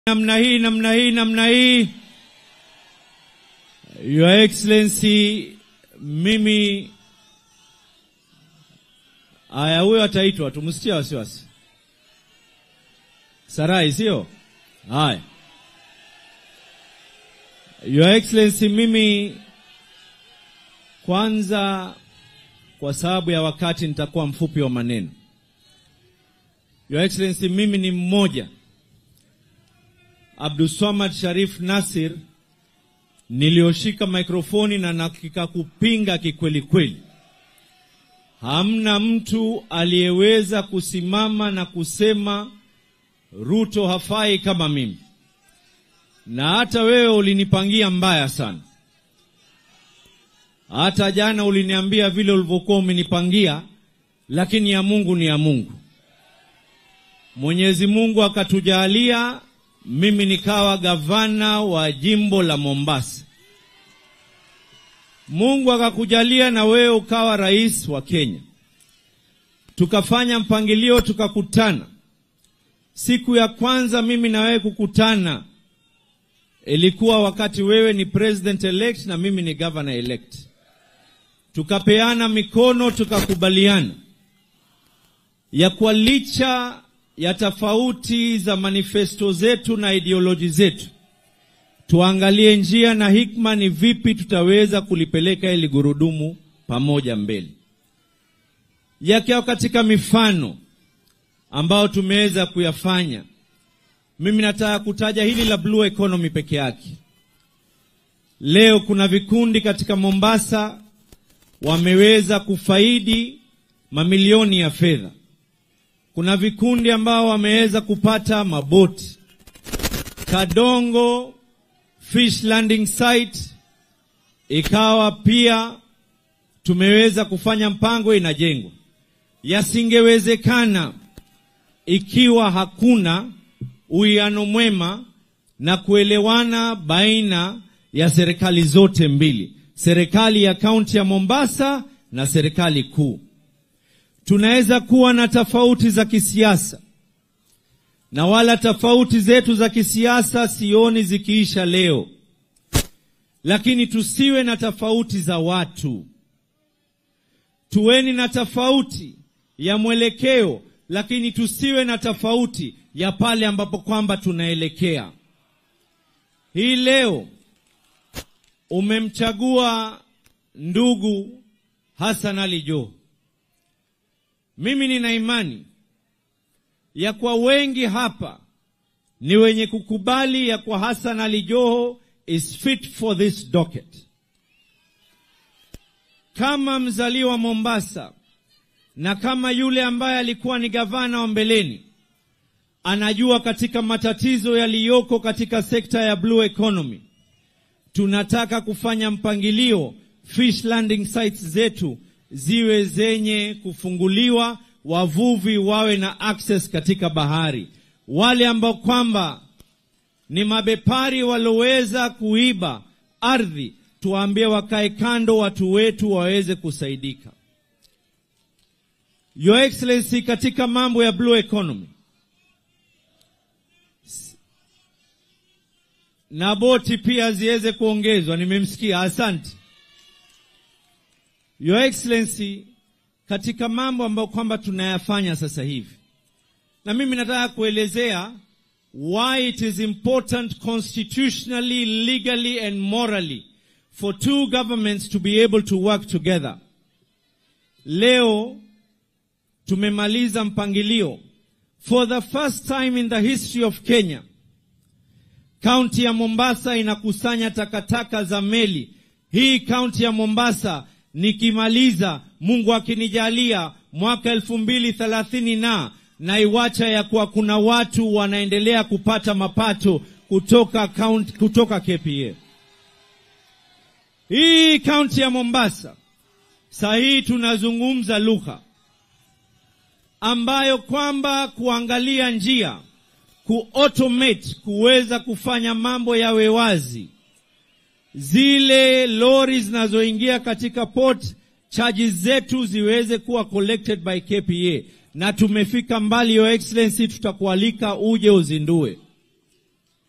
namna hii namna hii namna hii. Your Excellency, mimi aya, huyo ataitwa, tumsitie wasiwasi. Sarai, sio haya. Your Excellency, mimi kwanza, kwa sababu ya wakati, nitakuwa mfupi wa maneno. Your Excellency, mimi ni mmoja Abdulswamad Sharif Nasir nilioshika mikrofoni na nakika kupinga kikweli kweli. Hamna mtu aliyeweza kusimama na kusema Ruto hafai kama mimi, na hata wewe ulinipangia mbaya sana. Hata jana uliniambia vile ulivyokuwa umenipangia, lakini ya Mungu ni ya Mungu. Mwenyezi Mungu akatujalia mimi nikawa gavana wa jimbo la Mombasa. Mungu akakujalia na wewe ukawa rais wa Kenya. Tukafanya mpangilio, tukakutana. Siku ya kwanza mimi na wewe kukutana ilikuwa wakati wewe ni president elect na mimi ni governor elect. Tukapeana mikono, tukakubaliana ya kwa licha ya tofauti za manifesto zetu na ideoloji zetu, tuangalie njia na hikma ni vipi tutaweza kulipeleka ili gurudumu pamoja mbele. Yakiwa katika mifano ambayo tumeweza kuyafanya, mimi nataka kutaja hili la blue economy peke yake. Leo kuna vikundi katika Mombasa wameweza kufaidi mamilioni ya fedha kuna vikundi ambao wameweza kupata maboti Kadongo fish landing site, ikawa pia tumeweza kufanya mpango inajengwa. Yasingewezekana ikiwa hakuna uwiano mwema na kuelewana baina ya serikali zote mbili, serikali ya kaunti ya Mombasa na serikali kuu. Tunaweza kuwa na tofauti za kisiasa na wala tofauti zetu za kisiasa sioni zikiisha leo, lakini tusiwe na tofauti za watu. Tuweni na tofauti ya mwelekeo, lakini tusiwe na tofauti ya pale ambapo kwamba tunaelekea. Hii leo umemchagua ndugu Hassan Ali Joho. Mimi nina imani ya kwa wengi hapa ni wenye kukubali ya kwa Hassan Ali Joho is fit for this docket. Kama mzaliwa Mombasa na kama yule ambaye alikuwa ni gavana wa mbeleni, anajua katika matatizo yaliyoko katika sekta ya blue economy. Tunataka kufanya mpangilio fish landing sites zetu ziwe zenye kufunguliwa, wavuvi wawe na access katika bahari. Wale ambao kwamba ni mabepari walioweza kuiba ardhi, tuwaambie wakae kando, watu wetu waweze kusaidika. Your Excellency, katika mambo ya blue economy na boti pia ziweze kuongezwa, nimemsikia, asante. Your Excellency, katika mambo ambayo kwamba tunayafanya sasa hivi, na mimi nataka kuelezea why it is important constitutionally, legally and morally for two governments to be able to work together. Leo tumemaliza mpangilio for the first time in the history of Kenya. Kaunti ya Mombasa inakusanya takataka za meli. Hii kaunti ya Mombasa nikimaliza Mungu akinijalia mwaka elfu mbili thelathini na naiwacha ya kuwa kuna watu wanaendelea kupata mapato kutoka kaunti, kutoka KPA. Hii kaunti ya Mombasa saa hii tunazungumza lugha ambayo kwamba kuangalia njia kuautomate kuweza kufanya mambo yawe wazi zile lori zinazoingia katika port charges zetu ziweze kuwa collected by KPA, na tumefika mbali. Your Excellency, tutakualika uje uzindue.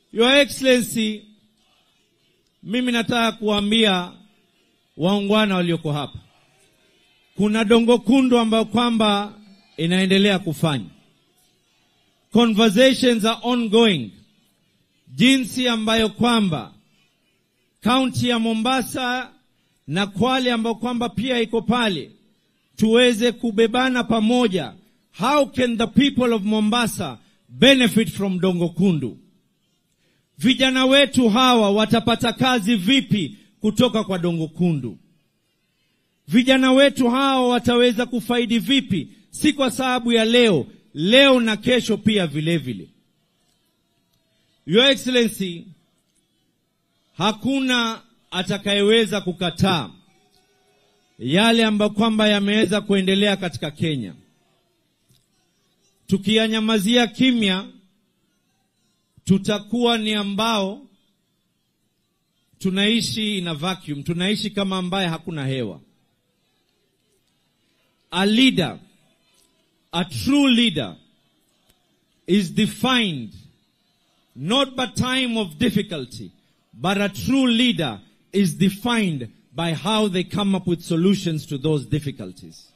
Your Excellency, mimi nataka kuambia waungwana walioko hapa, kuna dongo kundu ambayo kwamba inaendelea kufanya conversations are ongoing, jinsi ambayo kwamba kaunti ya Mombasa na Kwale ambayo kwamba pia iko pale, tuweze kubebana pamoja. How can the people of Mombasa benefit from dongo kundu? Vijana wetu hawa watapata kazi vipi kutoka kwa dongo kundu? Vijana wetu hawa wataweza kufaidi vipi, si kwa sababu ya leo, leo na kesho pia vile vile. Your Excellency, hakuna atakayeweza kukataa yale ambayo kwamba yameweza kuendelea katika Kenya. Tukiyanyamazia kimya, tutakuwa ni ambao tunaishi in a vacuum, tunaishi kama ambaye hakuna hewa. A leader, a true leader is defined not by time of difficulty, but a true leader is defined by how they come up with solutions to those difficulties.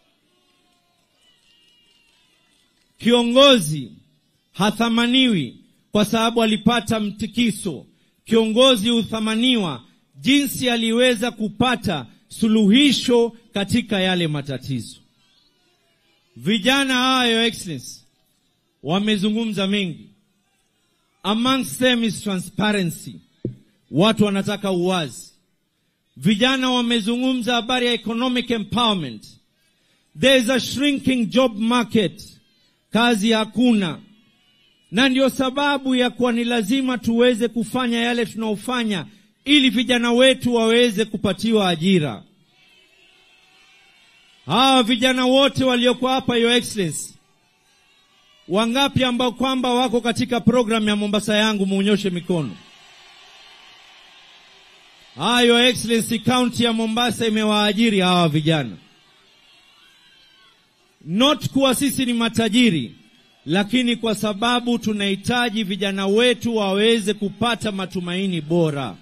Kiongozi hathamaniwi kwa sababu alipata mtikiso. Kiongozi huthamaniwa jinsi aliweza kupata suluhisho katika yale matatizo. Vijana hawa, Your Excellency, wamezungumza mengi. Amongst them is transparency. Watu wanataka uwazi. Vijana wamezungumza habari ya economic empowerment. There is a shrinking job market, kazi hakuna, na ndio sababu ya kuwa ni lazima tuweze kufanya yale tunaofanya ili vijana wetu waweze kupatiwa ajira. Hawa vijana wote walioko hapa, Your Excellency, wangapi ambao kwamba wako katika programu ya Mombasa yangu, muonyoshe mikono. Ah, Your Excellency, kaunti ya Mombasa imewaajiri hawa vijana, not kuwa sisi ni matajiri, lakini kwa sababu tunahitaji vijana wetu waweze kupata matumaini bora.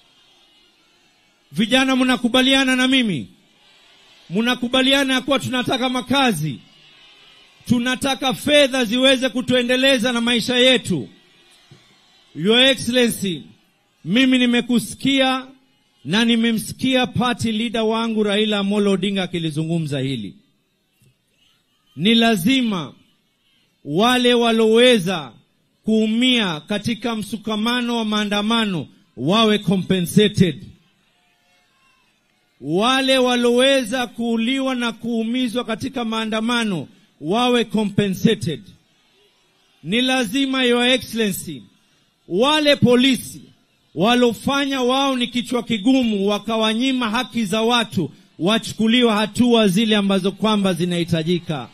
Vijana, mnakubaliana na mimi? Mnakubaliana ya kuwa tunataka makazi, tunataka fedha ziweze kutuendeleza na maisha yetu. Your Excellency, mimi nimekusikia na nimemsikia party leader wangu Raila Amolo Odinga akilizungumza hili. Ni lazima wale waloweza kuumia katika msukamano wa maandamano wawe compensated. Wale waloweza kuuliwa na kuumizwa katika maandamano wawe compensated. Ni lazima, Your Excellency, wale polisi walofanya wao ni kichwa kigumu, wakawanyima haki za watu, wachukuliwa hatua zile ambazo kwamba zinahitajika.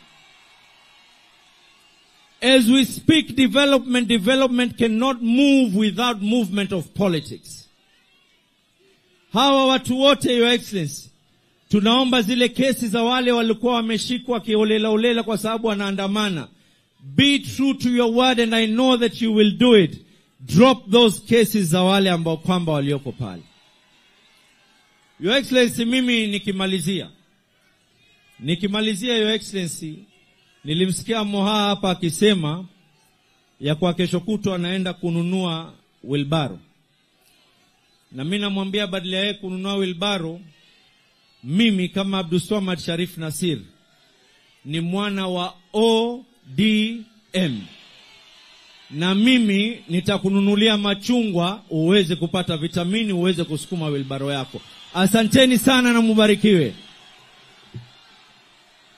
As we speak, development development cannot move without movement of politics. Hawa watu wote, Your Excellency, tunaomba zile kesi za wale walikuwa wameshikwa kiolelaolela kwa sababu wanaandamana, be true to your word and I know that you will do it. Drop those cases za wale ambao kwamba walioko pale. Your Excellency, mimi nikimalizia nikimalizia, Your Excellency, nilimsikia Moha hapa akisema ya kwa kesho kutwa anaenda kununua wilbaro, na mimi namwambia badala ya yeye kununua wilbaro, mimi kama Abdulswamad Sharif Nasir ni mwana wa ODM na mimi nitakununulia machungwa uweze kupata vitamini uweze kusukuma wilbaro yako. Asanteni sana na mubarikiwe.